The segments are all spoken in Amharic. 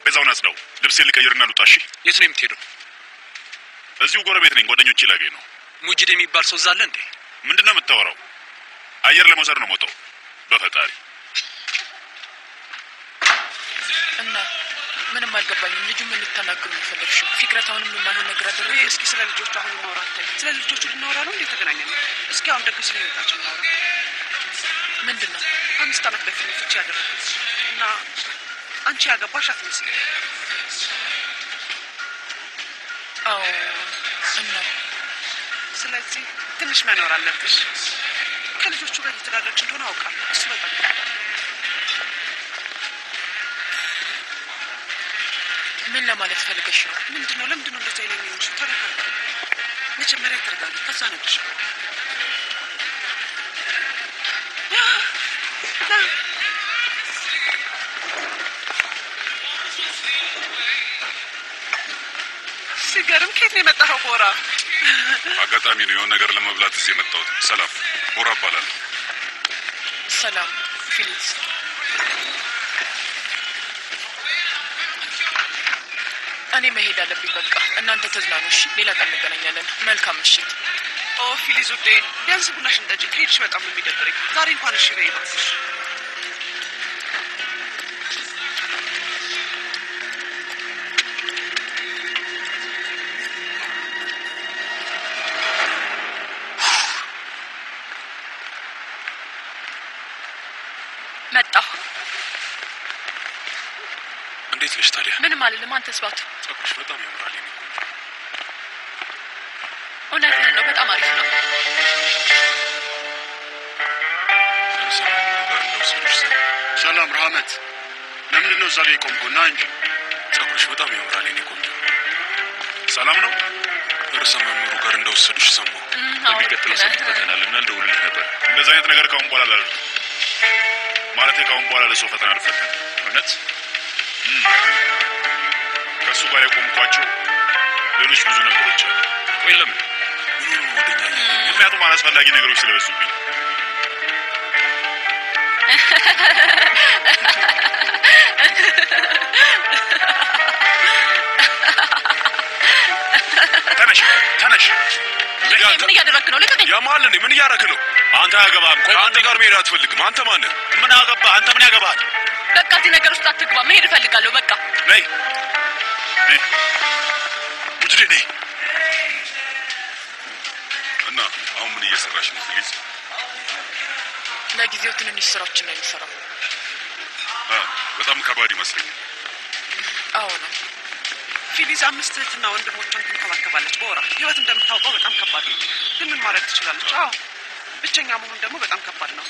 ጠረጴዛውን አጽዳው። ልብሴን ልቀይርና ልውጣ። እሺ። የት ነው የምትሄደው? እዚሁ ጎረቤት ነኝ። ጓደኞቼ ላገኝ ነው። ሙጅድ የሚባል ሰው እዛ አለ እንዴ? ምንድን ነው የምታወራው? አየር ለመውሰድ ነው ሞተው። በፈጣሪ እና ምንም አልገባኝም። ልጁ ምን ልታናግሩ የፈለግሽው? ፊክረት አሁንም የማይሆን ነገር አደረገ። ወይ እስኪ ስለ ልጆቹ አሁን ማውራት ታይ። ስለ ልጆቹ ልናወራ ነው እንዴ ተገናኘ ነው? እስኪ አሁን ደግሞ ስለ ህይወታችን እናውራ። ምንድን ነው? አምስት ዓመት በፊት ነው ፍቺ ያደረጉት እና አንቺ ያገባሽ አትመስል። አዎ። እና ስለዚህ ትንሽ መኖር አለብሽ። ከልጆቹ ጋር እየተዳረች እንደሆነ አውቃለሁ። እሱ በጣም ምን ለማለት ፈልገሽ ነው? ምንድን ነው? ለምንድን ነው እንደዚህ አይነት የሚሆንሽ? ተረጋጋ። መጀመሪያ ተረጋጊ፣ ከዛ ነግርሽ ሲገርም ከየት ነው የመጣኸው ቦራ? አጋጣሚ ነው የሆነ ነገር ለመብላት እዚህ የመጣሁት። ሰላም፣ ቦራ እባላለሁ። ሰላም ፊሊክስ። እኔ መሄድ አለብኝ። በቃ እናንተ ተዝናኑ እሺ። ሌላ ቀን እንገናኛለን። መልካም ምሽት። ኦ ፊሊዝ ውዴ፣ ቢያንስ ቡናሽን ጠጪ። ከሄድሽ በጣም ነው የሚደብረኝ። ዛሬ እንኳን እሺ በይ እባክሽ። መጣሁ። እንዴት ነሽ ታዲያ? ምንም አልልም። አንተስ ባቱ? ጸጉርሽ በጣም ያምራል። የኔ ቆንጆ። እውነትህን ነው። በጣም አሪፍ ነው። ሰላም ጋር እንደወሰዱሽ ሰ ሰላም ረህመት፣ ለምንድን ነው እዛ ላይ የቆምከው? ና እንጂ ጸጉርሽ በጣም ያምራል። የኔ ቆንጆ። ሰላም ነው። ርዕሰ መምህሩ ጋር እንደወሰዱሽ ሰማሁ። በሚቀጥለው ሳምንት ፈተና አለ እና ልደውልልህ ነበር። እንደዚህ አይነት ነገር ካሁን በኋላ አላደርግም። ማለቴ ካሁን በኋላ ለሰው ፈተና አልፈተንም። እውነት እም። ከእሱ ጋር የቆምኳቸው ሌሎች ብዙ ነገሮች አሉ። ቆይ ለምን? ምን ሆኖ ወደኛ እያየ ምክንያቱም አላስፈላጊ ነገሮች ስለበዙብኝ። ተነሽ ተነሽ። ምን እያደረግህ ነው? ልቀቀኝ። ያማል እንዴ? ምን እያደረክ ነው? አንተ አያገባህም። ቆይ ከአንተ ጋር መሄድ አትፈልግም። አንተ ማነህ? ምን አገባህ? አንተ ምን ያገባሃል? በቃ እዚህ ነገር ውስጥ አትግባ። መሄድ እፈልጋለሁ። በቃ ነይ ነይ፣ ውጅዴ ነይ። እና አሁን ምን እየሰራሽ ነው ፊሊዝ? ለጊዜው ትንንሽ ስራዎችን ነው የሚሰራው። አ በጣም ከባድ ይመስለኛል። አዎ ነው። ፊሊዝ አምስት እህትና ወንድሞቿን ትንከባከባለች በወራ ህይወት እንደምታውቀው በጣም ከባድ ነው። ግን ምን ማድረግ ትችላለች? አዎ ብቸኛ መሆን ደግሞ በጣም ከባድ ነው።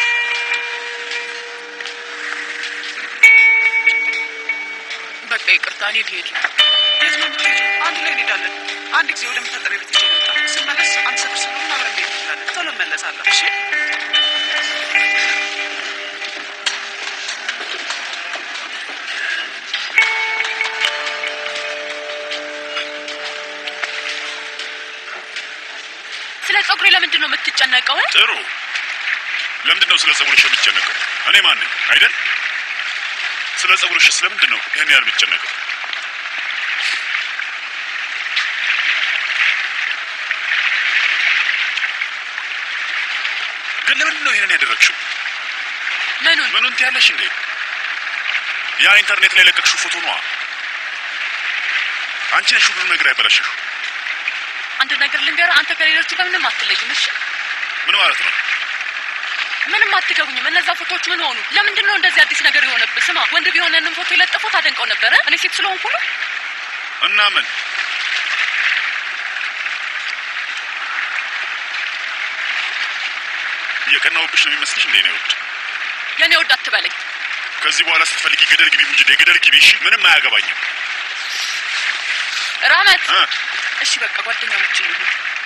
በቃ ይቅርታ፣ እኔ ልሄድ ነው። የት ነው የምትሄጂው? አንድ ላይ እንሄዳለን። አንድ ጊዜ ወደ መታጠቢያ ቤት ይዤ ልምጣ። ስመለስ አንድ ሰፈር ስለሆነ አብረን መሄድ እንችላለን። ቶሎ እመለሳለሁ። እሺ ስለ ጸጉሬ ለምንድን ነው የምትጨነቀው? ጥሩ። ለምንድን ነው ስለ ጸጉርሽ የምትጨነቀው? እኔ ማን ነኝ አይደል? ስለ ጸጉርሽ ስለምንድን ነው ይህን ያህል የምትጨነቀው? ግን ለምንድን ነው ይህንን ያደረግሽው? ምኑን? ምኑን ትያለሽ እንዴ? ያ ኢንተርኔት ላይ የለቀቅሽው ፎቶ ነዋ። አንቺ ነሽ ሁሉን ነገር ያበላሸሽው። አንድ ነገር ልንገርህ፣ አንተ ከሌሎቹ ጋር ምንም አትለይም። እሺ፣ ምን ማለት ነው? ምንም አትገቡኝም። እነዛ ፎቶዎች ምን ሆኑ? ለምንድን ነው እንደዚህ አዲስ ነገር የሆነብህ? ስማ፣ ወንድ ቢሆን ያንን ፎቶ የለጠፉት አደንቀው ነበረ። እኔ ሴት ስለሆንኩ ነው። እና ምን እየቀናውብሽ ነው የሚመስልሽ እንዴ? ነው ውድ የኔ ወድ አትበለኝ። ከዚህ በኋላ ስትፈልጊ ገደል ግቢ ሙጅዴ፣ ገደል ግቢ። እሺ፣ ምንም አያገባኝም። ራመት እ እሺ፣ በቃ ጓደኛሞች ይሁን።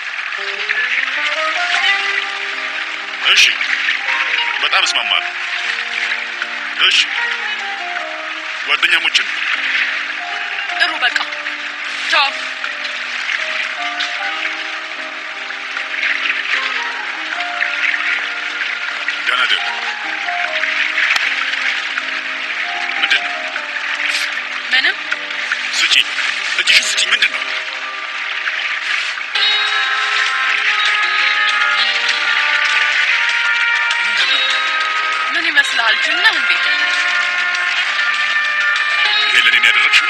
እሺ፣ በጣም እስማማለሁ። እሺ፣ ጓደኛሞችን ጥሩ፣ በቃ ቻው። ደህና ደር። ምንድን ነው ምን እጅሽን ስጪኝ። ምንድን ነው? ምንድን ነው? ምን ይመስልሃል? ጅል ነህ እንዴ? ይሄ ለእኔ ነው ያደረግሽው?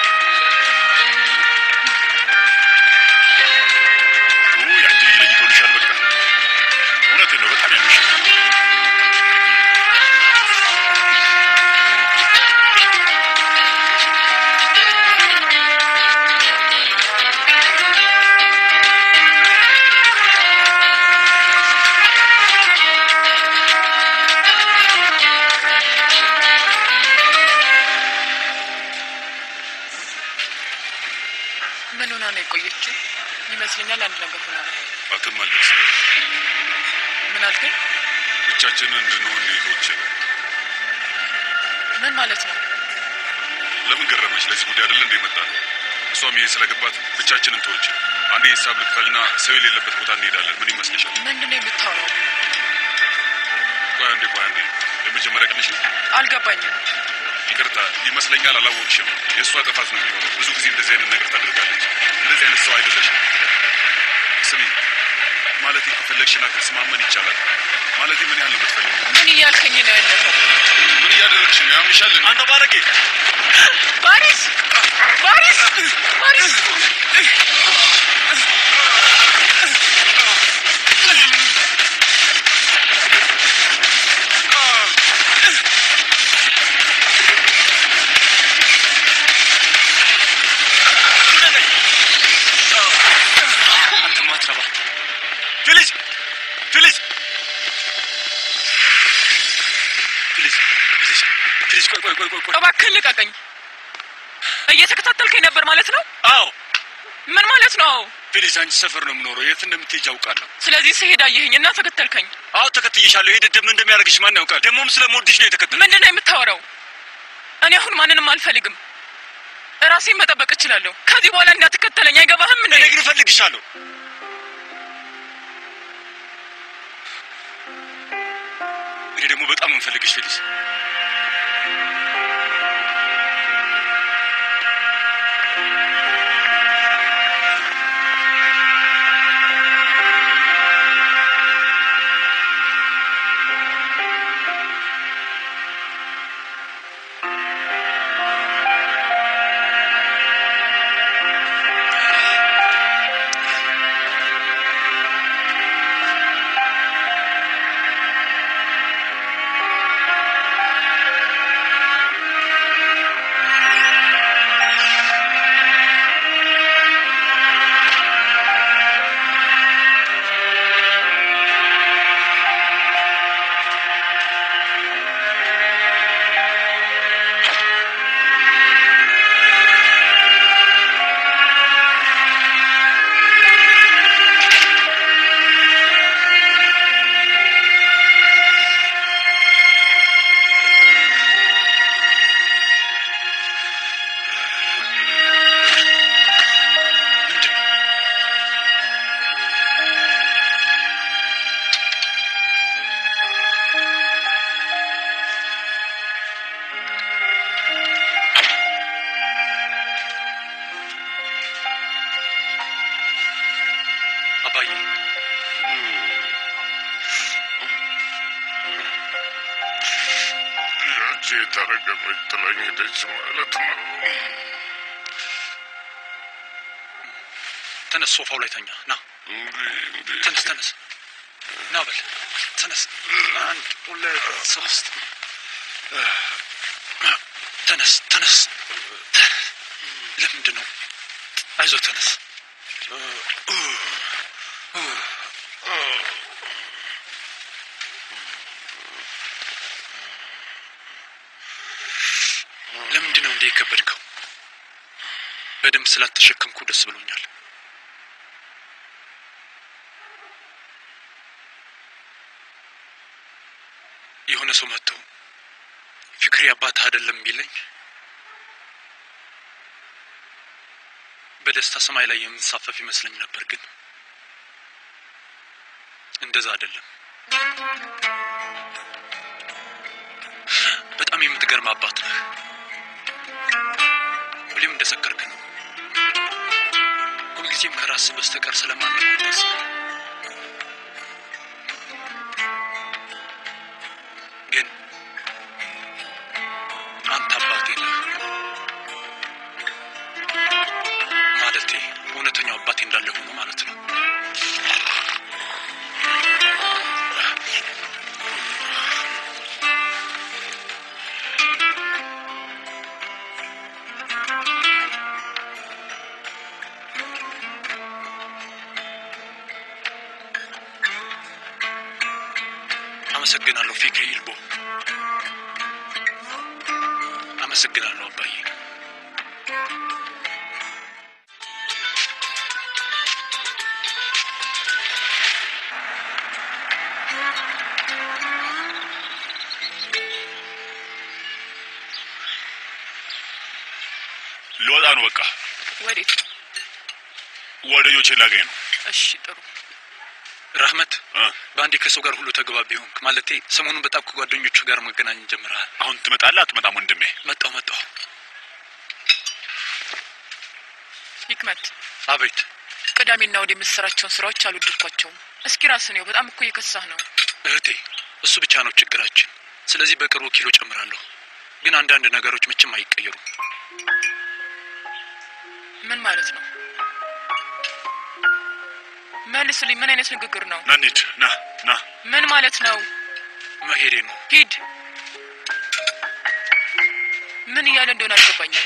ኦ የአንቺ ልጅ ለይቶልሻል። በቃ እውነቴን ነው። በጣም ያምሻል። ምን ሆና ነው የቆየችው? ይመስለኛል አንድ ነገር ሆና ነው። አትመለስ። ምን አልከኝ? ብቻችንን እንድንሆን ሌሎች ምን ማለት ነው? ለምን ገረመች? ለዚህ ጉዳይ አይደለ እንደ መጣ ነው። እሷም ይሄ ስለገባት ብቻችንን ተወች። አንዴ ሂሳብ ልክፈልና ሰው የሌለበት ቦታ እንሄዳለን። ምን ይመስልሻል? ምንድን ነው የምታወራው? ቆይ አንዴ፣ ቆይ አንዴ። የመጀመሪያ ቀንሽ አልገባኝም። ይቅርታ ይመስለኛል አላወቅሽም። የእሷ ጥፋት ነው የሚሆነው። ብዙ ጊዜ እንደዚህ አይነት ነገር ታደርጋለች። እንደዚህ አይነት ሰው አይደለሽም። ስሚ ማለት ከፈለግሽና ከተስማመን ይቻላል። ማለት ምን ያህል ነው የምትፈልጊው? ምን እያልከኝ ነው ያለፈው? ምን እያደረግሽ ነው? ያምሻል እንዴ? አንተ ባለጌ! ባሪስ ባሪስ ባሪስ አንተ ማትረባ ፊሊዝ! ፊሊዝ! ፊሊዝ! ፊሊዝ! ፊሊዝ! ቆይ ቆይ ቆይ ቆይ ቆይ! እባክህን ልቀቀኝ። እየተከታተልከኝ ነበር ማለት ነው? አዎ ምን ማለት ነው? አዎ። ፊሊዝ፣ አንቺ ሰፈር ነው የምኖረው። የት እንደምትሄጅ አውቃለሁ። ስለዚህ ስሄድ አየኸኝ እና ተከተልከኝ። አዎ ተከትዬሻለሁ። ይሄ ደደብ ምን እንደሚያደርግሽ ማን ያውቃል? ደግሞም ስለምወድሽ ነው የተከተልኩት። ምንድን ነው የምታወራው? እኔ አሁን ማንንም አልፈልግም። ራሴን መጠበቅ እችላለሁ። ከዚህ በኋላ እንዳትከተለኝ። አይገባህም እንዴ? እኔ ግን እፈልግሻለሁ። እኔ ደግሞ በጣም እንፈልግሽ ፊሊዝ። ምንድን ነው? አባዬ ያቺ የተረገመች ጥላኝ ሄደች ማለት ነው። ተነስ፣ ሶፋው ላይ ተኛ። ና ተነስ፣ ተነስ፣ ና በል ተነስ። አንድ ሁለት ሶስት። ተነስ፣ ተነስ። ለምንድን ነው? አይዞ ተነስ። ለምንድን ነው እንዲህ የከበድከው? በደንብ ስላተሸከምኩ ደስ ብሎኛል። የሆነ ሰው መጥቶ ፍቅሬ አባትህ አይደለም ቢለኝ በደስታ ሰማይ ላይ የምንሳፈፍ ይመስለኝ ነበር፣ ግን እንደዛ አይደለም። በጣም የምትገርም አባት ነህ። ሁሌም እንደሰከርክ ነው። ሁልጊዜም ከራስ በስተቀር ስለማንም አታስብ። ግን አንተ አባቴ ነህ። ማለቴ እውነተኛው አባቴ እንዳለ ሆኖ ማለት ነው። አመሰግናለሁ ፊክሪ ኢልቦ። አመሰግናለሁ አባዬ። ልወጣ ነው በቃ። ወዴት ነው? ጓደኞቼ ላገኝ ነው። እሺ ጥሩ። ራህመት እ? በአንዴ ከሰው ጋር ሁሉ ተግባቢ ሆንክ። ማለቴ ሰሞኑን በጣም ከጓደኞቹ ጋር መገናኘት ጀምረሃል። አሁን ትመጣለህ አትመጣም ወንድሜ? መጣው መጣው። ሂክመት አቤት ቅዳሜና ወደ የምትሰራቸውን ስራዎች አልወደድኳቸውም። እስኪ ራስህ ነው። በጣም እኮ እየከሳህ ነው። እህቴ፣ እሱ ብቻ ነው ችግራችን። ስለዚህ በቅርቡ ኪሎ ጨምራለሁ። ግን አንዳንድ ነገሮች መቼም አይቀየሩም። ምን ማለት ነው? መልስልኝ። ምን አይነት ንግግር ነው? ና እንሂድ። ና ና ምን ማለት ነው? መሄዴ ነው። ሂድ። ምን እያለ እንደሆነ አልገባኝም።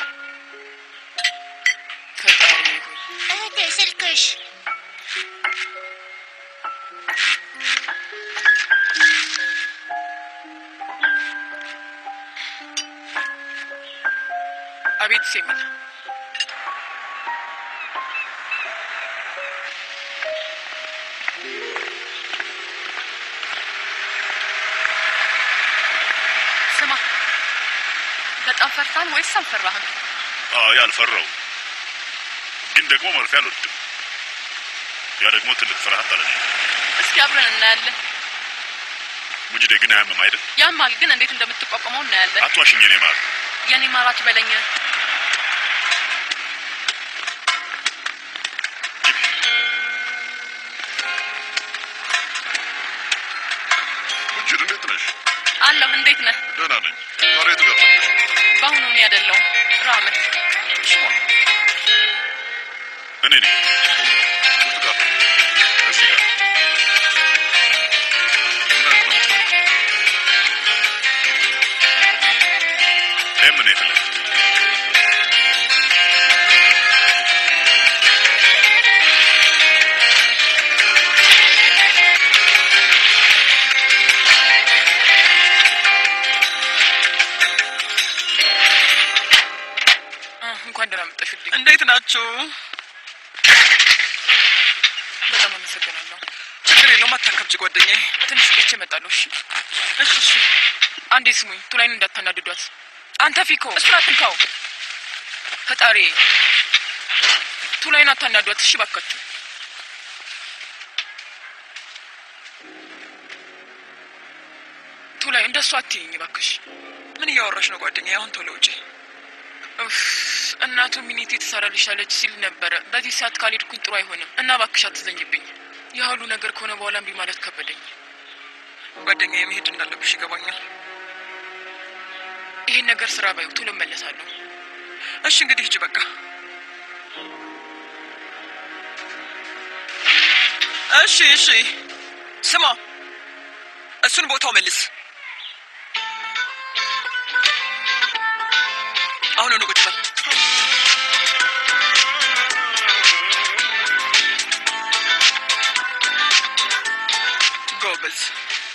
ፈጣሪ ሆይ እህቴ ስልክሽ አቤት ሴሚን ስማ፣ በጣም ፈርታል ወይስ አልፈራህም? አይ አልፈራው፣ ግን ደግሞ መርፌ አልወድም። ያ ደግሞ ትልቅ ፍርሃት አለ። እስኪ አብረን እናያለን። ሙጅዴ ግን አያምም አይደል? ያማል፣ ግን እንዴት እንደምትቋቋመው እናያለን። አትዋሽኝ። እኔ ማር የኔ ማራት በለኝ። ሙጅድ እንዴት ነሽ? አለሁ። እንዴት ነህ? ደህና ነኝ። ዛሬ ትገባለሽ? በአሁኑ እኔ አይደለሁም ራመት። ስማ፣ እኔ ነኝ። ውስጥ ጋር እዚህ ጋር ምን አይነት ነው? ኤም ነው የፈለግኩት። አ፣ እንኳን ደህና መጣሽልኝ። እንዴት ናችሁ? በጣም አመሰግናለሁ። ችግር የለውም አታከብጅ ጓደኛዬ። ትንሽ ቆይቼ እመጣለሁ። እሺ እሺ እሺ። አንዴ ስሙኝ፣ ቱላይን እንዳታናድዷት። አንተ ፊኮ እሱን አትንካው። ፈጣሪ ቱላይን አታናዷት። እሺ ባካችሁ። ቱላይ እንደሱ አትይኝ ባክሽ። ምን እያወራሽ ነው ጓደኛዬ? አሁን ቶሎ ውጪ። ኡፍ፣ እናቱ ሚኒቴ ትሰራልሻለች ሲል ነበረ። በዚህ ሰዓት ካልሄድኩኝ ጥሩ አይሆንም እና ባክሽ አትዘኝብኝ። ያ ሁሉ ነገር ከሆነ በኋላ እምቢ ማለት ከበደኝ። ጓደኛዬ መሄድ እንዳለብሽ ይገባኛል። ይሄን ነገር ስራ ባዩ ቶሎ እመለሳለሁ። እሺ እንግዲህ ሂጂ በቃ። እሺ እሺ። ስማ፣ እሱን ቦታው መልስ። አሁን ነው ቁጭ በል። ጎበዝ።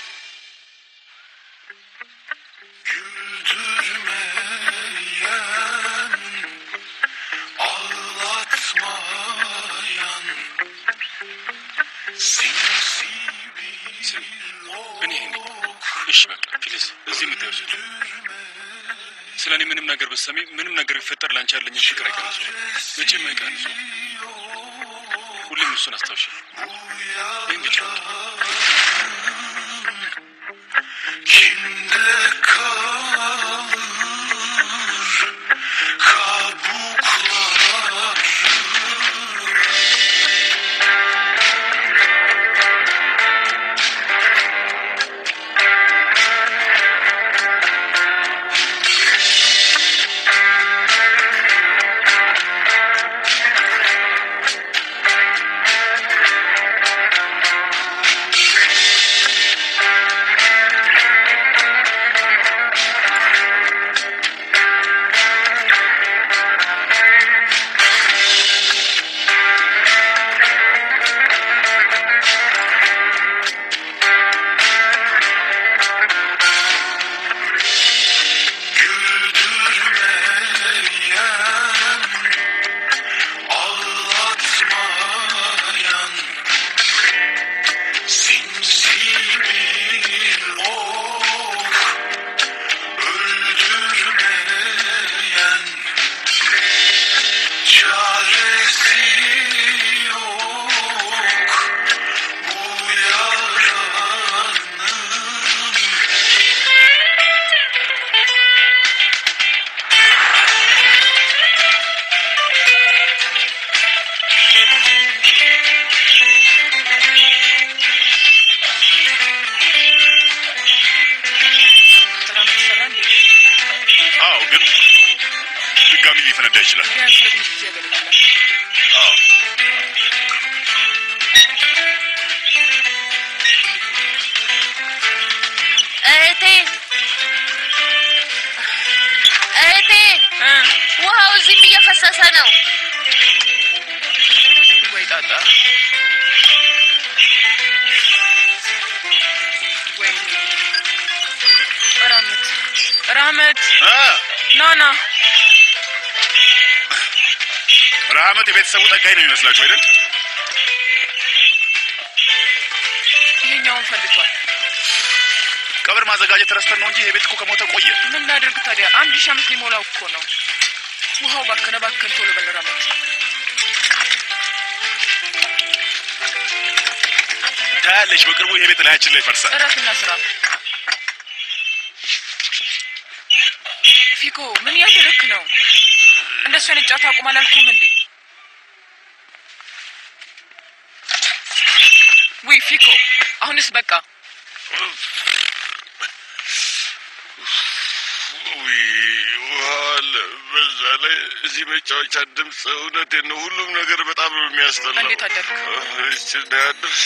እኔ ነኝ። እሺ በቃ ፕሊዝ፣ እዚህ የምትደርሱ ስለ እኔ ምንም ነገር ብትሰሚ፣ ምንም ነገር ቢፈጠር ላንቺ ያለኝን ፍቅር አይቀንሱ፣ መቼም አይቀንሱ። ሁሌም እሱን አስታውሽ። ይህን ብቻ ይችላል። ቢያንስ ለትንሽ ጊዜ ያገለግላል። አዎ እህቴ እህቴ እ ውሃው እዚህም እየፈሰሰ ነው። ወይ ጣጣ ወይኔ ራመት ራመት እ ና ና ረሃመት የቤተሰቡ ጠጋኝ ነው የሚመስላችሁ አይደል? ይሄኛውን ፈልቷል። ቀብር ማዘጋጀት ረስተን ነው እንጂ ይሄ ቤት እኮ ከሞተ ቆየ። ምን ላድርግ ታዲያ? አንድ ሺህ ዓመት ሊሞላው እኮ ነው። ውሃው ባከነ ባከን። ቶሎ በል ራመት። ታያለሽ፣ በቅርቡ ይሄ ቤት ላያችን ላይ ይፈርሳል። እረፍና ስራ። ፊኮ ምን እያደረክ ነው? እንደሱ አይነት ጨዋታ አቁም አላልኩም እንዴ? ውይ ፊኮ፣ አሁንስ በቃ ውይ ውሃ አለ። በዛ ላይ እዚህ መጫወቻ ድምፅ፣ እውነቴን ነው። ሁሉም ነገር በጣም ነው የሚያስጠላው። እንዴት አደርክ? እች ያደርስ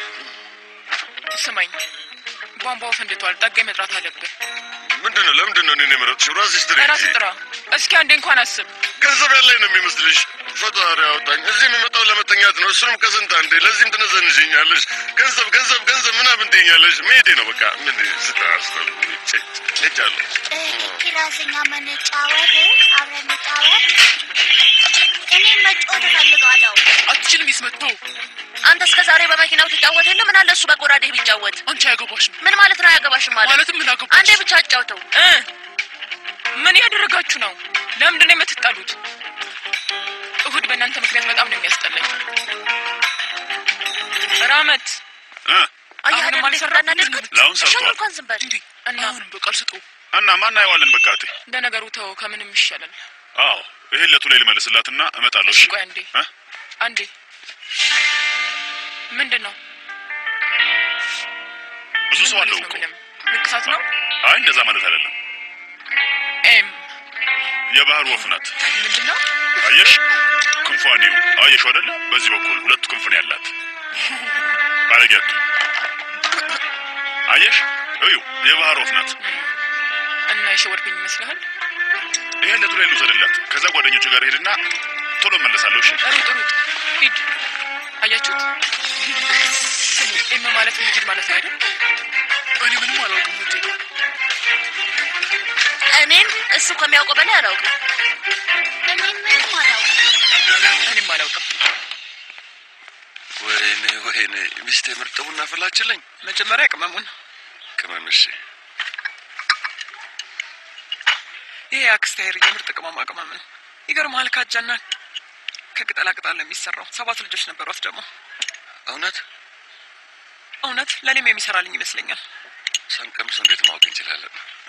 ስማኝ፣ ቧንቧው ፈንድቷል። ጠጋኝ መጥራት አለብን። ምንድን ነው? ለምንድን ነው እኔን የመረጥሽው? ራስሽ ጥሪ ራስ ጥራ። እስኪ አንዴ እንኳን አስብ። ገንዘብ ያለኝ ነው የሚመስልሽ? ፈጣሪ ያወጣኝ። እዚህ የምመጣው ለመተኛት ነው፣ እሱንም ከስንት አንዴ። ለዚህም ትነዘንሽኛለሽ። ገንዘብ ገንዘብ ገንዘብ ምናምን ትይኛለሽ። መሄዴ ነው በቃ። ምን ስታስጠሉ ሄጃለሁ። ኪራዝኛ መንጫወት አብረን እንጫወት። እኔ መጫወት እፈልጋለሁ። አትችልም። ይስመታው አንተ እስከ ዛሬ በመኪናው ትጫወት የለ ምን አለ እሱ በጎራዴህ ቢጫወት? አንቺ አያገባሽም ምን ማለት ነው አያገባሽም ማለት? ማለትም ምን አገባሽ? አንዴ ብቻ አጫውተው። እ ምን ያደረጋችሁ ነው? ለምንድን ነው የምትጣሉት? እሁድ በእናንተ ምክንያት በጣም ነው የሚያስጠላኝ። ራመት እ አየህ አሁንም አይደል እንዴት አልሰራም? እንዳናደድኩት? ለአሁን ሰርቷል። ሻውን እንኳን ዝም በል። እና አሁንም በቃል ስጠው። እና ማን አየዋለን? በቃ እቴ። ለነገሩ ተው፣ ከምንም ይሻላል። አዎ ይሄን ለቱ ላይ ልመልስላትና እመጣለሁ። እሺ እሺ ቆይ አንዴ እ? አንዴ። ምንድን ነው ብዙ ሰው ምን አለው ማለት እኮ። ነው? ምንም ንቅሳት ነው። አይ እንደዛ ማለት አይደለም። ኤም የባህር ወፍ ናት። ምንድን ነው? አየሽ ክንፏን ይው አየሽ አይደለ? በዚህ በኩል ሁለት ክንፍ ነው ያላት። ባለጌቱ አየሽ እዩ የባህር ወፍ ናት። እና የሸወድከኝ ይመስልሃል? ይሄን ለቱ ላይ ልውሰድላት። ከዛ ጓደኞቹ ጋር ሄድና ቶሎ መለሳለሁ። እሺ ሩጥ ሩጥ ሂድ። አያችሁት? ስሙ ኤም ማለት ምጅል ማለት ነው አይደል? እኔ ምንም አላውቅም ውዴ። እኔም እሱ ከሚያውቀው በላይ አላውቅም። እኔ ምንም አላውቅም። እኔም አላውቅም። ወይኔ ወይኔ፣ ሚስቴ ምርጥ ቡና ፈላችልኝ። መጀመሪያ ቅመሙን ቅመም እሺ። ይሄ የአክስቴ ሄር የምርጥ ቅመማ ቅመም ነው። ይገርምሃል ካጃና ከቅጠላ ቅጠል ነው የሚሰራው። ሰባት ልጆች ነበሯት ደግሞ። እውነት እውነት ለእኔም የሚሰራልኝ ይመስለኛል። ሳንቀምስ እንዴት ማወቅ እንችላለን?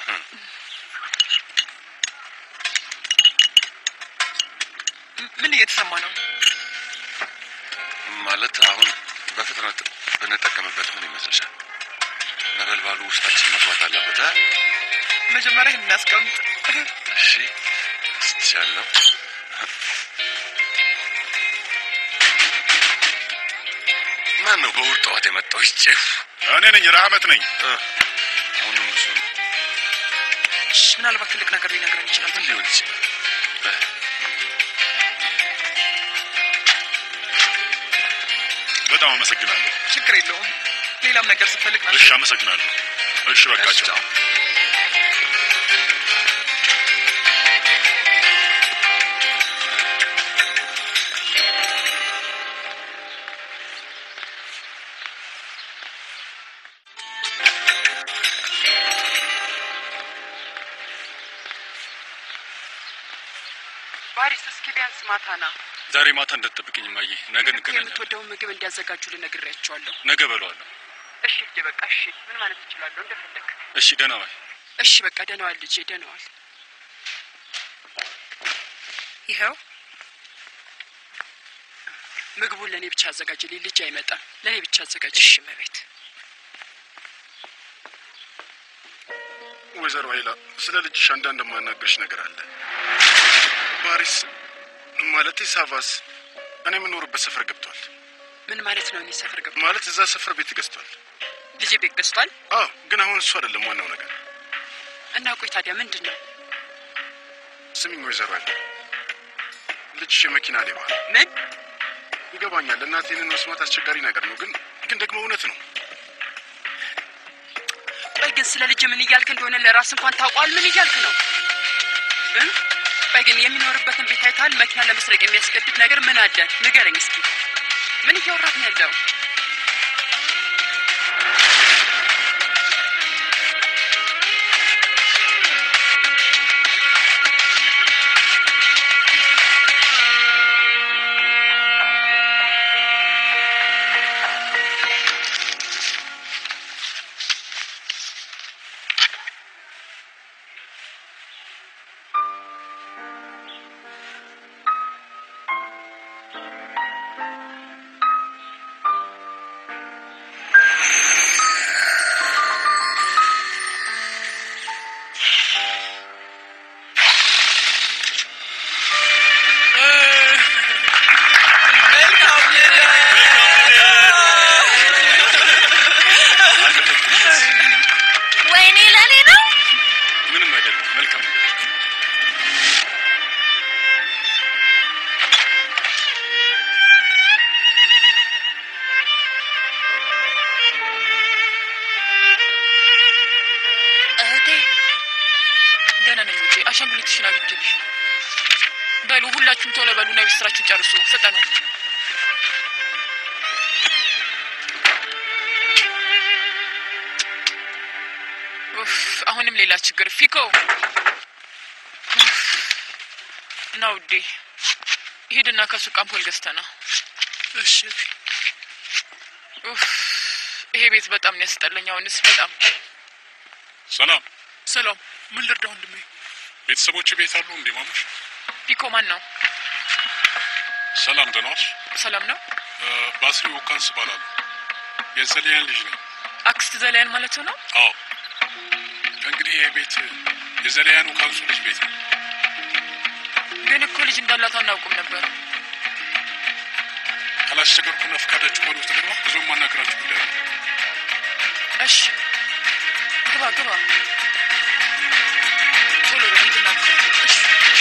ም- ምን እየተሰማ ነው? ማለት አሁን በፍጥነት ብንጠቀምበት ምን ይመስልሻል? ነበልባሉ ውስጣችን መግባት አለበት። አ? መጀመሪያ ይህን እናስቀምጥ። እሺ ስትሻለው ማን ነው በውር ጠዋት የመጣው? ይጭፍ እኔ ነኝ፣ ረሃመት ነኝ። አሁንም እሱ ነው። እሺ፣ ምናልባት ትልቅ ነገር ሊነግረን ይችላል። ምን ሊሆን ይችላል? እ፣ በጣም አመሰግናለሁ። ችግር የለውም። ሌላም ነገር ስትፈልግ ና እሺ አመሰግናለሁ። እሺ በቃቸው። ባሪስ፣ እስኪ ቢያንስ ማታ ና። ዛሬ ማታ እንዳትጠብቅኝ ማየ፣ ነገ እንገናኛለን። የምትወደውን ምግብ እንዲያዘጋጁ ልነግሬያቸዋለሁ። ነገ በለዋለሁ። እሺ ልጄ፣ በቃ እሺ። ምን ማለት እችላለሁ? እንደፈለግ። እሺ ደህና ዋይ። እሺ በቃ ደህናዋል ልጄ፣ ደህናዋል። ይኸው ምግቡን ለእኔ ብቻ አዘጋጅልኝ። ልጅ አይመጣም። ለእኔ ብቻ አዘጋጅ። እሺ መቤት። ወይዘሮ ኃይላ ስለ ልጅሽ አንዳንድ የማናገርሽ ነገር አለ። ፓሪስ ማለት ሳቫስ እኔ የምኖርበት ሰፈር ገብቷል። ምን ማለት ነው? እኔ ሰፈር ገብ ማለት እዛ ሰፈር ቤት ገዝቷል። ልጄ ቤት ገዝቷል አዎ፣ ግን አሁን እሱ አይደለም ዋናው ነገር። እና ቆይ ታዲያ ምንድን ነው? ስሚኝ ወይዘሮ ያለ ልጅሽ የመኪና ሌባ ነው። ምን ይገባኛል። እናቴንን መስማት አስቸጋሪ ነገር ነው፣ ግን ግን ደግሞ እውነት ነው። ቆይ ግን ስለ ልጅ ምን እያልክ እንደሆነ ለራስ እንኳን ታውቋል። ምን እያልክ ነው? እ? ቆይ ግን የሚኖርበትን ቤት አይተሃል? መኪና ለመስረቅ የሚያስገድድ ነገር ምን አለ? ንገረኝ እስኪ። ምን እያወራህ ነው ያለው? ወይኔ ለኔ ነው። ምንም አይደለም። መልካም ነገር እህቴ ደህና ነኝ ውጪ። አሻንጉሊትሽን አግኝቼልሽ ነው። በሉ ሁላችሁም ቶሎ በሉና የቤት ስራችሁን ጨርሱ። ፍጠኑ። ኡፍ፣ አሁንም ሌላ ችግር። ፊኮ ኡፍ፣ ና ውዴ፣ ሂድና ከሱቅ አምፖል ገዝተና። እሺ ኡፍ፣ ይሄ ቤት በጣም ነው ያስጠላኝ። አሁንስ በጣም ሰላም። ሰላም። ምን ልርዳ ወንድሜ? ቤተሰቦች ቤት አሉ እንዴ? ማሙሽ ፊኮ ማን ነው? ሰላም፣ ደህና ዋልሽ? ሰላም ነው። እ፣ ባስሪ ወካንስ እባላለሁ። የዘልያን ልጅ ነኝ። አክስት ዘላያን ማለት ነው። አዎ። ከእንግዲህ ይሄ ቤት የዘልያን ወካንሱ ልጅ ቤት ነው። ግን እኮ ልጅ እንዳላት አናውቁም ነበር። ካላስቸገርኩና ፈቃዳችሁ ከሆነ ውስጥ ደግሞ ብዙ ማናገራችሁ ጉዳይ ነው። እሺ ግባ ግባ። ቶሎ በል ሂድና ግባ። እሺ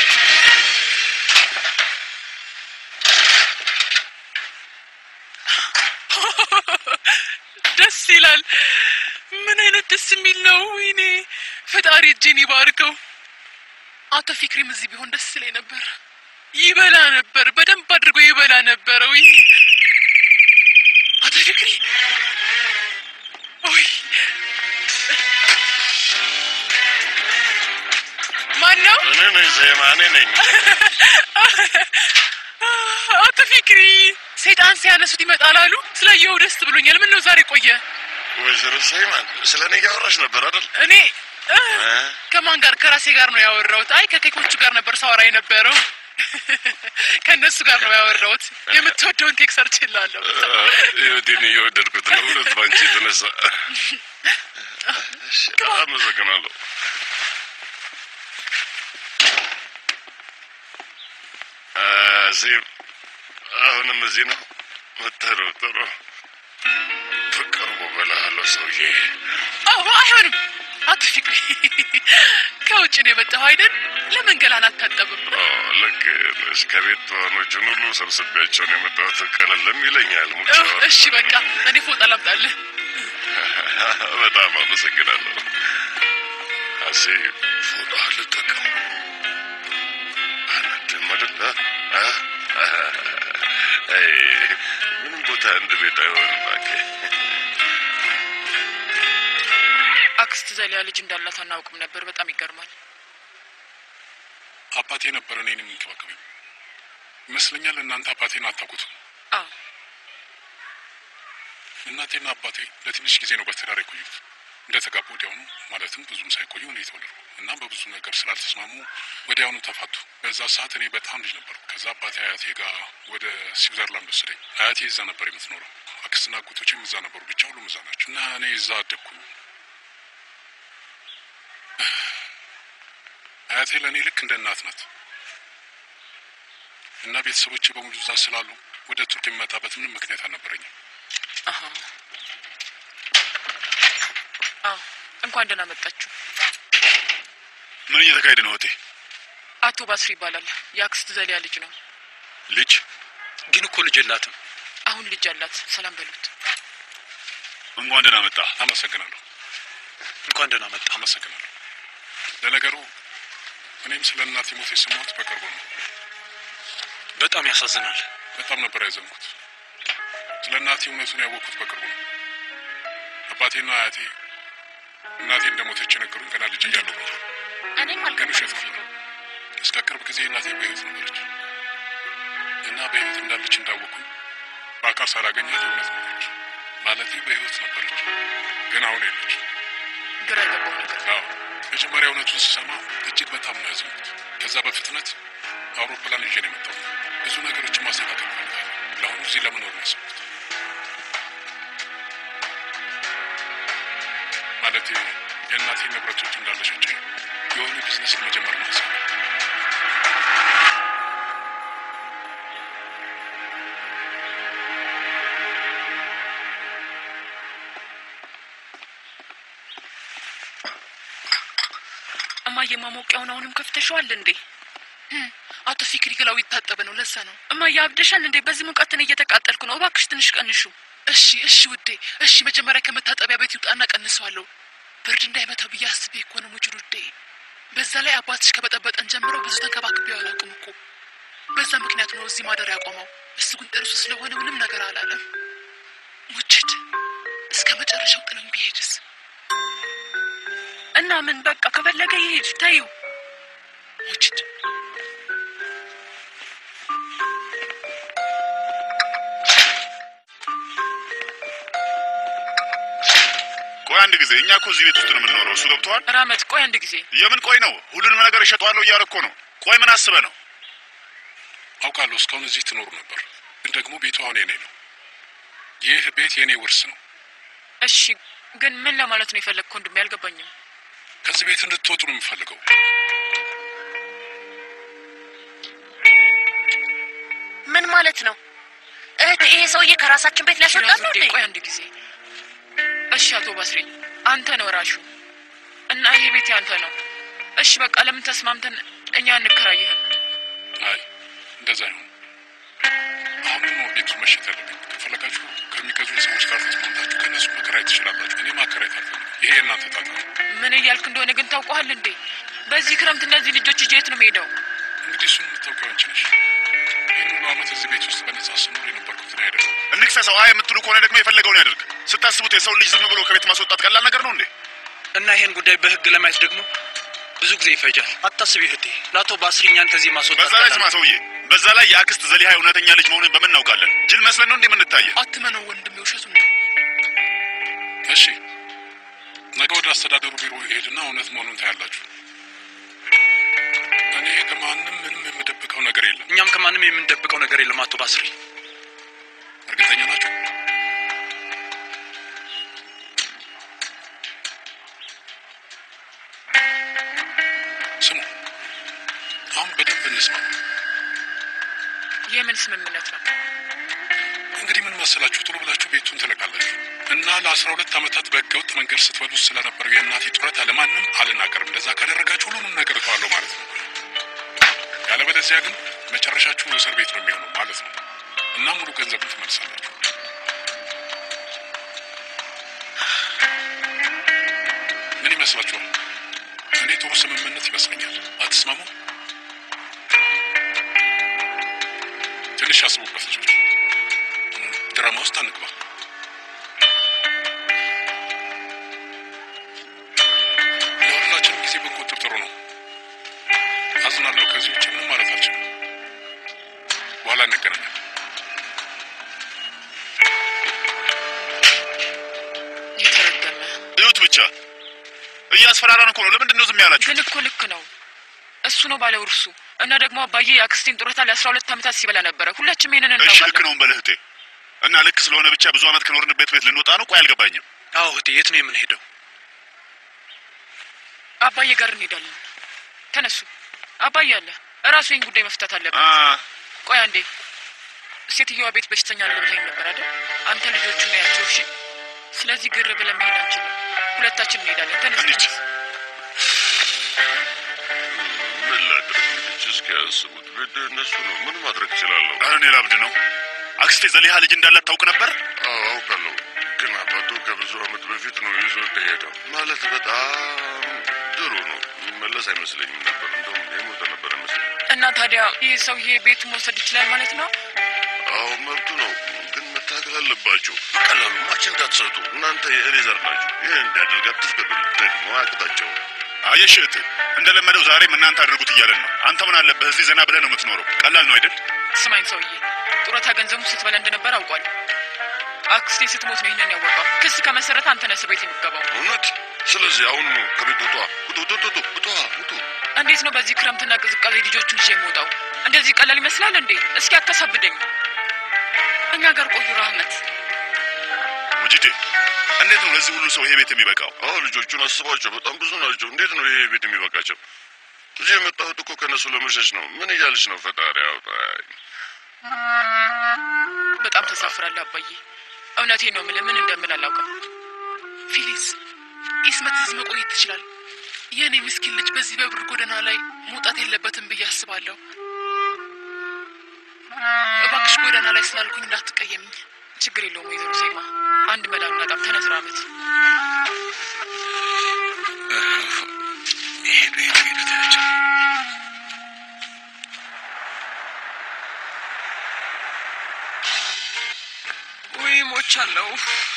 ደስ ይላል። ምን አይነት ደስ የሚል ነው! ወይኔ ፈጣሪ እጄን ይባርከው። አቶ ፊክሪም እዚህ ቢሆን ደስ ይለኝ ነበር። ይበላ ነበር፣ በደንብ አድርጎ ይበላ ነበረ። ውይ አቶ ፊክሪ ውይ ማን ነው? እኔ ነኝ ዜማ፣ እኔ ነኝ። አቶ ፊክሪ ሰይጣን ሲያነሱት ይመጣል አሉ። ስላየኸው ደስ ብሎኛል። ምን ነው ዛሬ ቆየ? ወይዘሮ ሰይማን ስለ እኔ እያወራሽ ነበር አይደል? እኔ እ፣ ከማን ጋር? ከራሴ ጋር ነው ያወራሁት። አይ ከኬኮቹ ጋር ነበር ሳወራ የነበረው። ከእነሱ ጋር ነው ያወራሁት። የምትወደውን ኬክ ሰርችላለሁ። ህይወቴን እየወደድኩት ነው። እውነት ባንቺ የተነሳ እሺ፣ አመሰግናለሁ። ዚም አሁንም እዚህ ነው። ጥሩ ጥሩ። በቅርቡ እበላሃለሁ ሰውዬ። አዎ አይሆንም። አቶ ፊክሪ ከውጭ ነው የመጣኸው አይደል? ለምን ገላን አታጠብም? ኦ፣ ልክ ነሽ። ከቤት ተዋኖችን ሁሉ ሰብስቤያቸውን የመጣሁት ቀለልም ይለኛል። ሙጫ እ፣ እሺ በቃ እኔ ፎጣ ላምጣልህ። በጣም አመሰግናለሁ። አሴ ፎጣ ልጠቀም አናድም አይደለ? አ? አይ፣ ምንም ቦታ እንድ ቤት አይሆንም። እባክህ አክስት ዘሊያ ልጅ እንዳላት አናውቅም ነበር። በጣም ይገርማል። አባቴ ነበር እኔን የሚንከባከበኝ ይመስለኛል። እናንተ አባቴን አታውቁትም። አዎ እናቴና አባቴ ለትንሽ ጊዜ ነው በትዳር የቆዩት። እንደተጋቡ ወዲያውኑ ማለትም ብዙም ሳይቆዩ እኔ የተወለድኩ እና በብዙ ነገር ስላልተስማሙ ወዲያውኑ ተፋቱ። በዛ ሰዓት እኔ በጣም ልጅ ነበርኩ። ከዛ አባቴ አያቴ ጋር ወደ ስዊዘርላንድ ወሰደኝ። አያቴ እዛ ነበር የምትኖረው። አክስትና አጎቶችም እዛ ነበሩ። ብቻ ሁሉም እዛ ናቸው እና እኔ እዛ አደግኩ። አያቴ ለእኔ ልክ እንደ እናት ናት። እና ቤተሰቦቼ በሙሉ እዛ ስላሉ ወደ ቱርክ የሚመጣበት ምንም ምክንያት አልነበረኝም። አሀ። አዎ እንኳን ደህና መጣችሁ። ምን እየተካሄደ ነው እህቴ? አቶ ባስሪ ይባላል። የአክስት ዘሊያ ልጅ ነው። ልጅ ግን እኮ ልጅ የላትም። አሁን ልጅ አላት። ሰላም በሉት። እንኳን ደህና መጣ። አመሰግናለሁ። እንኳን ደህና መጣ። አመሰግናለሁ። ለነገሩ እኔም ስለ እናቴ ሞት የሰማሁት በቅርቡ ነው። በጣም ያሳዝናል። በጣም ነበር ያዘንኩት። ስለ እናቴ እውነቱን ያወቅኩት በቅርቡ ነው። አባቴና አያቴ እናቴ እንደሞተች የነገሩኝ ገና ልጅ እያለሁ ነው። እኔም ግን ውሸት አልገባኝም። ነው። እስከ ቅርብ ጊዜ እናቴ በሕይወት ነበረች እና በሕይወት እንዳለች እንዳወቅኩኝ በአካል ሳላገኛት እውነት ነበረች። ማለቴ በሕይወት ነበረች፣ ግን አሁን የለች። ግራ የገባው ነገር አዎ መጀመሪያ እውነቱን ስሰማ እጅግ በጣም ነው ያዘንኩት። ከዛ በፍጥነት አውሮፕላን ይዤ ነው የመጣሁት። ብዙ ነገሮችን ማስተካከል ፈልጋለሁ። ለአሁኑ እዚህ ለመኖር ነው ያሰብኩት። ማለቴ የእናቴ ንብረቶች እንዳለሸች የሆነ ቢዝነስ መጀመር ነው ሀሳብ እማዬ ማሞቂያውን አሁንም ከፍተሽዋል እንዴ? አቶ ፊክሪ ገላው ይታጠበ ነው። ለዛ ነው። እማዬ አብደሻል እንዴ? በዚህ ሙቀትን እየተቃጠልኩ ነው። እባክሽ ትንሽ ቀንሹ። እሺ እሺ ውዴ፣ እሺ መጀመሪያ ከመታጠቢያ ቤት ይውጣና ቀንሰዋለሁ። ብርድ እንዳይመታው ብዬ አስቤ እኮ ነው ሙጅር ውዴ። በዛ ላይ አባትሽ ከበጠበጠን ጀምሮ ብዙ ተንከባክቤው አላውቅም እኮ። በዛ ምክንያት ነው እዚህ ማደር ያቆመው። እሱ ግን ጥርሱ ስለሆነ ምንም ነገር አላለም። ሙችድ እስከ መጨረሻው ጥሎኝ ቢሄድስ? እና ምን በቃ ከፈለገ ይሄድ ታዩ። ሙችድ ቆይ አንድ ጊዜ፣ እኛ እኮ እዚህ ቤት ውስጥ ነው የምንኖረው። እሱ ገብተዋል። ራመት ቆይ አንድ ጊዜ የምን ቆይ ነው? ሁሉንም ነገር እሸጠዋለሁ እያለ እኮ ነው። ቆይ ምን አስበህ ነው? አውቃለሁ እስካሁን እዚህ ትኖሩ ነበር፣ ግን ደግሞ ቤቱ አሁን የኔ ነው። ይህ ቤት የኔ ውርስ ነው። እሺ ግን ምን ለማለት ነው የፈለግከው? ወንድሜ አልገባኝም። ከዚህ ቤት እንድትወጡ ነው የምፈልገው። ምን ማለት ነው? እህት ይሄ ሰውዬ ከራሳችን ቤት ሊያስወጣን ነው ሽራዝ እንዴ? ውዴ፣ ቆይ አንድ ጊዜ እሺ። አቶ ባስሬ አንተ ነው ራሹ እና ይሄ ቤት ያንተ ነው። እሺ በቃ ለምን ተስማምተን እኛ እንከራይህም? አይ እንደዛ አይሆን። አሁን ነው ቤቱ መሸጥ ያለብኝ። ከፈለጋችሁ ከሚገዙኝ ሰዎች ጋር ተስማምታችሁ ከእነሱ መከራየት ትችላላችሁ። እኔ ማከራየት አልፈልግም። ይሄ የእናንተ ጣጣ ነው። ምን እያልክ እንደሆነ ግን ታውቀዋል እንዴ? በዚህ ክረምት እነዚህ ልጆች ይዤ የት ነው የምሄደው? እንግዲህ እሱን የምታውቂው አንቺ ነሽ። ይህን ሁሉ ዓመት እዚህ ቤት ውስጥ በነጻ ስኖር የነበርኩት እኔ አይደለም። እንክሰሰው። አይ የምትሉ ከሆነ ደግሞ የፈለገውን ያደርግ። ስታስቡት የሰው ልጅ ዝም ብሎ ከቤት ማስወጣት ቀላል ነገር ነው እንዴ? እና ይሄን ጉዳይ በህግ ለማየት ደግሞ ብዙ ጊዜ ይፈጃል። አታስቢ እህቴ፣ ለአቶ ባስሪ እኛን ከዚህ ማስወጣት በዛ ላይ ቀላል ስማ ነው። ሰውዬ፣ በዛ ላይ የአክስት ዘሊሃ እውነተኛ ልጅ መሆኑን በምን እናውቃለን? ጅል መስለን ነው እንዴ የምንታየ? አትመነው ወንድሜ፣ ውሸቱን ነው። እሺ ነገ ወደ አስተዳደሩ ቢሮ ሄድና እውነት መሆኑን ታያላችሁ። እኔ ከማንም ምንም የምደብቀው ነገር የለም። እኛም ከማንም የምንደብቀው ነገር የለም አቶ ባስሪ። እርግጠኛ ናቸው? ስሙ፣ አሁን በደንብ እንስማ። የምን ስምምነት ነው? እንግዲህ ምን መሰላችሁ፣ ቶሎ ብላችሁ ቤቱን ትለቃላችሁ እና ለአስራ ሁለት ዓመታት በህገወጥ መንገድ ስትበሉ ስለነበረው የእናቴ ጡረታ ለማንም አልናገርም። እንደዛ ካደረጋችሁ ሁሉንም ነገር እተዋለሁ ማለት ነው። ያለበለዚያ ግን መጨረሻችሁ እስር ቤት ነው የሚሆነው ማለት ነው እና ሙሉ ገንዘቡን ትመልሳላችሁ። ምን ይመስላችኋል? እኔ ጥሩ ስምምነት ይመስለኛል። አትስማሙ? ትንሽ ያስቡበት ልጆች። ድራማ ውስጥ አንግባ። ለሁላችንም ጊዜ ብንቆጥብ ጥሩ ነው። አዝናለሁ። ከዚህ ውጭ ምንም ማለት አልችልም። በኋላ እንገናኛለን። የተረገመ እዩት ብቻ እያስፈራራን እኮ ነው። ለምንድን ነው ዝም ያላችሁ? ግን እኮ ልክ ነው። እሱ ነው ባለ ውርሱ እና ደግሞ አባዬ የአክስቴን ጡረታ ለአስራ ሁለት ዓመታት ሲበላ ነበረ። ሁላችንም ይሄንን እሺ ልክ እናውቃለን። ነው በልህቴ እና ልክ ስለሆነ ብቻ ብዙ ዓመት ከኖርንበት ቤት ልንወጣ ነው። ቆይ አልገባኝም። አዎ እህቴ፣ የት ነው የምንሄደው? አባዬ ጋር እንሄዳለን። ተነሱ። አባዬ አለ እራሱ ይህን ጉዳይ መፍታት አለበት። አ ቆይ አንዴ፣ ሴትዮዋ ቤት በሽተኛ አለ ብለኸኝ ነበር አይደል? አንተ ልጆቹን ያቸው። እሺ፣ ስለዚህ ግር ብለን መሄድ አንችልም። ሁለታችን እንሄዳለን። ተነስ እንሂድ። ተነስ። ምን ላድርግ ልጆች እስኪ ያስቡት። ቤት እነሱ ነው። ምን ማድረግ እችላለሁ? ኧረ እኔ ላብድ ነው። አክስቴ ዘሊሃ ልጅ እንዳላት ታውቅ ነበር? አዎ አውቃለሁ፣ ግን አባቱ ከብዙ ዓመት በፊት ነው ይዞ ሄደው። ማለት በጣም ድሮ ነው። የሚመለስ አይመስለኝም ነበር። እንደውም የሞተ ነበር መስለኝ። እና ታዲያ ይህ ሰውዬ ቤቱን መውሰድ ይችላል ማለት ነው? አዎ መብቱ ነው፣ ግን መታገል አለባቸው። በቀላሉ ማች እንዳትሰጡ። እናንተ የኤሌዘር ናችሁ። ይህ እንዲያደርግ አትፍቀዱ። ደግሞ አያቅታቸው። አየሽ እህት፣ እንደለመደው ዛሬም እናንተ አድርጉት እያለን ነው። አንተ ምን አለበት እዚህ ዘና ብለህ ነው የምትኖረው። ቀላል ነው አይደል? ስማኝ ሰውዬ፣ ጡረታ ገንዘቡ ስትበላ እንደነበር አውቋል። አክስቴ ስትሞት ነው ይህንን ያወቀው። ክስ ከመሰረተ አንተ ነህ እስር ቤት የሚገባው። እውነት? ስለዚህ አሁን ነው ከቤት ውጧ፣ ውጡ፣ ውጡ፣ ውጡ፣ ውጡ፣ ውጡ። እንዴት ነው በዚህ ክረምትና ቅዝቃዜ ልጆቹን ይዤ የምወጣው? እንደዚህ ቀላል ይመስላል እንዴ? እስኪ አታሳብደኝ። እኛ ጋር ቆዩ ራህመት። ሙጂዴ፣ እንዴት ነው ለዚህ ሁሉ ሰው ይሄ ቤት የሚበቃው? አዎ ልጆቹን አስቧቸው፣ በጣም ብዙ ናቸው። እንዴት ነው ይሄ ቤት የሚበቃቸው? እዚህ የመጣሁት እኮ ከእነሱ ለመሸሽ ነው። ምን እያልሽ ነው? ፈጣሪ አውጣኝ። በጣም ተሳፍራለህ አባዬ። እውነቴን ነው የምልህ፣ ምን እንደምል አላውቅም። ፊሊስ ኢስመት እዚህ መቆየት ትችላል። የእኔ ምስኪን ልጅ በዚህ በብር ጎዳና ላይ መውጣት የለበትም ብዬ አስባለሁ። እባክሽ ጎዳና ላይ ስላልኩኝ እንዳትቀየምኝ። ችግር የለውም ወይዘሮ ሴማ፣ አንድ መላ እናጣም። ተነስ ራመት። ይሄዱ ይሄዱ ይሄዱ ታያቸው። ውይ ሞቻለሁ።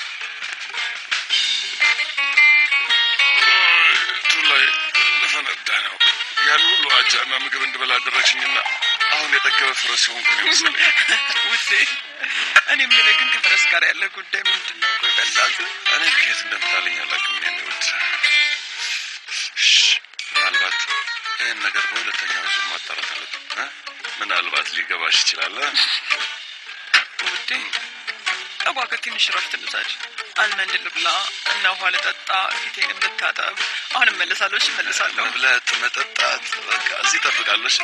ቱ ላይ ልፈነዳ ነው። ያን ሁሉ አጃና ምግብ እንድበላ አደረግሽኝና አሁን የጠገበ ፍረስ ሲሆንኩ ነው መሰለኝ። ውዴ፣ እኔ የምልህ ግን ከፈረስ ጋር ያለ ጉዳይ ምንድን ነው? ቆይ በእናትህ እኔ ከየት እንደምታለኝ አላውቅም። ምን ይወድ ምናልባት ይህን ነገር በሁለተኛው ዙር ማጣራት አለብን። እ? ምናልባት ሊገባሽ ይችላል። እ? ውዴ እባክህ ትንሽ ረፍት ልውሰድ። አልመንድ ልብላ እና ውሃ ልጠጣ፣ ፊቴንም ልታጠብ። አሁን እመለሳለሁ። እሺ እመለሳለሁ። መብላት፣ መጠጣት በቃ እዚህ ጠብቃለሽ።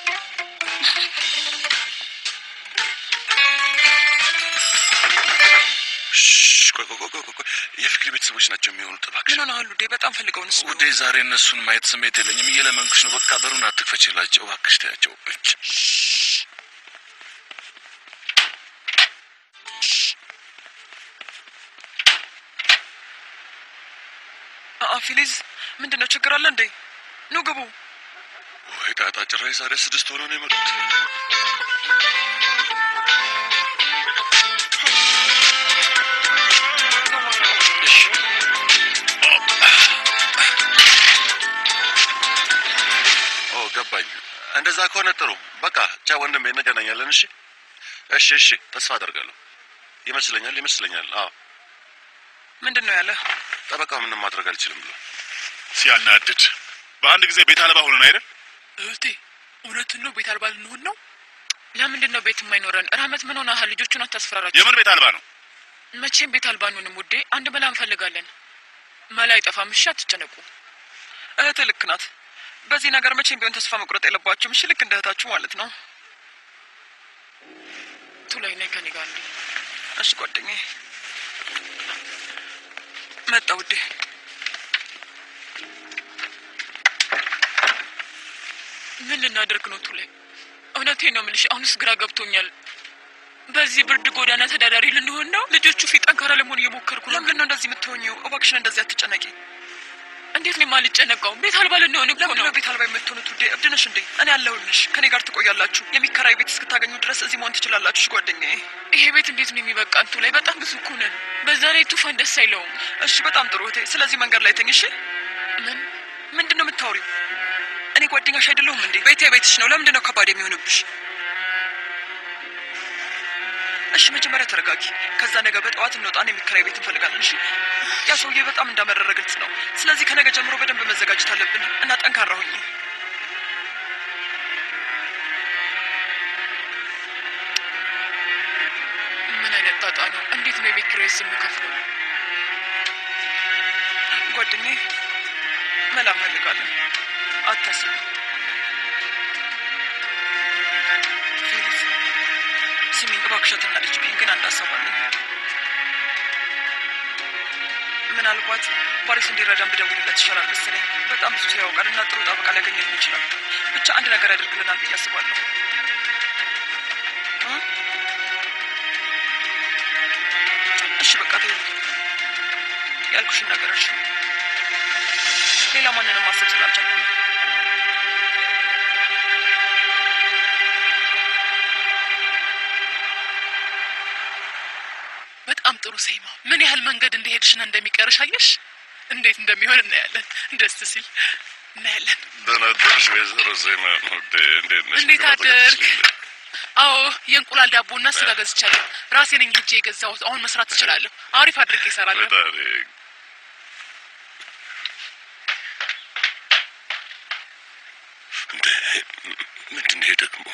ቆይ ቆይ ቆይ ቆይ ቆይ፣ የፍቅሪ ቤተሰቦች ናቸው የሚሆኑት። እባክሽ ምን ሆነሃል ውዴ? በጣም ፈልገውን ስ ውዴ ዛሬ እነሱን ማየት ስሜት የለኝም። እየለመንኩሽ ነው። በቃ በሩን አትክፈችላቸው እባክሽ፣ ተያቸው። እች አአ ፊሊዝ፣ ምንድን ነው ችግር አለ እንዴ? ኑ ግቡ። ወይ ጣጣ፣ ጭራሽ ዛሬ ስድስት ሆነው ነው የመጡት። ኦ ገባኝ። እንደዛ ከሆነ ጥሩ። በቃ ቻ ወንድሜ፣ እንገናኛለን። እሺ እሺ እሺ፣ ተስፋ አደርጋለሁ። ይመስለኛል ይመስለኛል። አዎ ምንድን ነው ያለ? ጠበቃው ምንም ማድረግ አልችልም ብሎ ሲያናድድ በአንድ ጊዜ ቤት አልባ ሆነን አይደል? እህቴ፣ እውነትን ነው ቤት አልባ ልንሆን ነው? ለምንድን ነው ቤት የማይኖረን? ራህመት ምን ሆነሃል? ልጆቹን አታስፈራራቸው። የምን ቤት አልባ ነው? መቼም ቤት አልባ አንሆንም ውዴ። አንድ መላ እንፈልጋለን። መላ አይጠፋም። እሺ አትጨነቁ። እህት ልክ ናት። በዚህ ነገር መቼም ቢሆን ተስፋ መቁረጥ የለባችሁም። እሺ ልክ እንደ እህታችሁ ማለት ነው። ቱላይ ነይ ከኔ ጋር እንዴ። እሺ ጓደኛዬ መጣ ውዴ። ምን ልናደርግ ነው ቱላይ? እውነቴን ነው የምልሽ። አሁንስ ግራ ገብቶኛል። በዚህ ብርድ ጎዳና ተዳዳሪ ልንሆን ነው? ልጆቹ ፊት ጠንካራ ለመሆን እየሞከርኩ ነው። ለምንድን ነው እንደዚህ የምትሆኚው? እባክሽን እንደዚህ አትጨነቂ። እንዴት ነው የማልጨነቀው? ቤት አልባ ልንሆን እኮ ነው። ለምንድን ነው ቤት አልባ የምትሆኑት? ውዴ እብድ ነሽ እንዴ? እኔ አለሁልሽ። ከኔ ጋር ትቆያላችሁ። የሚከራይ ቤት እስክታገኙ ድረስ እዚህ መሆን ትችላላችሁ። እሺ ጓደኛዬ። ይሄ ቤት እንዴት ነው የሚበቃን? ቱላይ በጣም ብዙ እኮ ነን። በዛ ላይ ቱፋን ደስ አይለውም። እሺ በጣም ጥሩ እህቴ። ስለዚህ መንገድ ላይ ተኝ። እሺ ምን ምንድን ነው የምታወሪው? እኔ ጓደኛሽ አይደለሁም እንዴ? ቤቴ ቤትሽ ነው። ለምንድን ነው ከባድ የሚሆንብሽ? እሺ መጀመሪያ ተረጋጊ። ከዛ ነገ በጠዋት እንወጣን የሚከራይ ቤት እንፈልጋለን። እሺ ያ ሰውዬ በጣም እንዳመረረ ግልጽ ነው። ስለዚህ ከነገ ጀምሮ በደንብ መዘጋጀት አለብን እና ጠንካራ ሁኚ። ምን አይነት ጣጣ ነው? እንዴት ነው የቤት ኪራይ የምከፍለው? ጓደኛዬ መላ እንፈልጋለን። አታስቢ ፊሊስ እሸትና ልጅ ቢን ግን አንድ ሀሳብ አለኝ። ምናልባት ፓሪስ እንዲረዳን ብደውልለት ይሻላል መሰለኝ። በጣም ብዙ ሰው ያውቃል እና ጥሩ ጠበቃ ሊያገኝልን ይችላል። ብቻ አንድ ነገር ያደርግልናል ብዬ አስባለሁ። እ? እሺ በቃ ተይው፣ ያልኩሽን ነገር እሺ። ሌላ ማንንም ማሰብ ስላልቻልኩ ነው። በጣም ጥሩ ሴማ። ምን ያህል መንገድ እንደሄድሽና እንደሚቀርሽ አየሽ? እንዴት እንደሚሆን እናያለን። ደስ ሲል እናያለን። ደህና አደርሽ ወይዘሮ ዜማ። ውዴ እንዴት ነሽ? እንዴት ግባ አደርክ? ተቀመጭልኝ። አዎ የእንቁላል ዳቦና ስጋ ገዝቻለሁ። ራሴ ነኝ ሄጄ የገዛሁት። አሁን መስራት ትችላለሁ። አሪፍ አድርጌ እሰራለሁ። ፈጣሪ እንዴ ምንድን ነው ይሄ ደግሞ?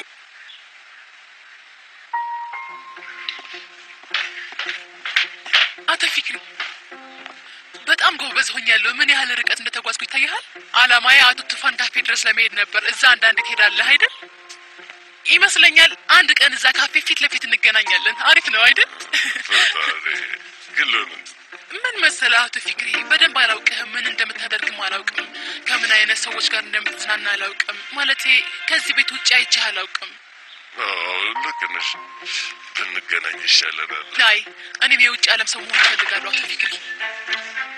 አቶ ፊክሪ በጣም ጎበዝ ሆኛለሁ። ምን ያህል ርቀት እንደተጓዝኩ ይታይሃል። አላማዬ አቶ ቱፋን ካፌ ድረስ ለመሄድ ነበር። እዛ አንዳንድ ትሄዳለህ አይደል? ይመስለኛል አንድ ቀን እዛ ካፌ ፊት ለፊት እንገናኛለን። አሪፍ ነው አይደል? ፈጣሪ ግን ለምን ምን መሰለህ አቶ ፊክሪ፣ በደንብ አላውቅህም። ምን እንደምታደርግም አላውቅም። ከምን አይነት ሰዎች ጋር እንደምትዝናና አላውቅም። ማለቴ ከዚህ ቤት ውጭ አይቼህ አላውቅም። አዎ ልክ ነሽ። ብንገናኝ ይሻለናል። ላይ እኔም የውጭ ዓለም ሰው መሆን እፈልጋለሁ አቶ ፊክሪ።